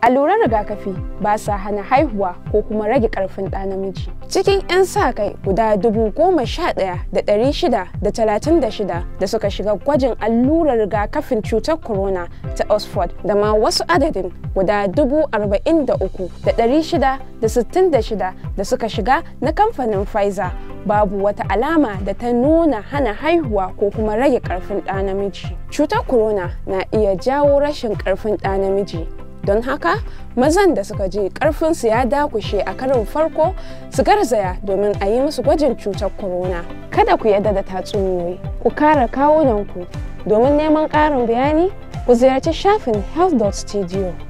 alluran rigakafi ba sa hana haihuwa ko kuma rage karfin ɗa namiji cikin 'yan sa kai guda dubu goma sha ɗaya da ɗari shida da talatin da shida da suka shiga gwajin allurar rigakafin cutar corona ta oxford da ma wasu adadin guda dubu arba'in da uku da ɗari shida da sittin da shida da suka shiga na kamfanin pfizer babu wata alama da ta nuna hana haihuwa ko kuma rage karfin ɗa namiji cutar corona na iya jawo rashin karfin ɗa namiji don haka mazan da suka je karfinsu ya dakushe a karin farko su garzaya domin a yi musu gwajin cutar corona kada ku yadda da tatsuniyoyi ku kare kawunanku domin neman ƙarin bayani ku ziyarci shafin health.studio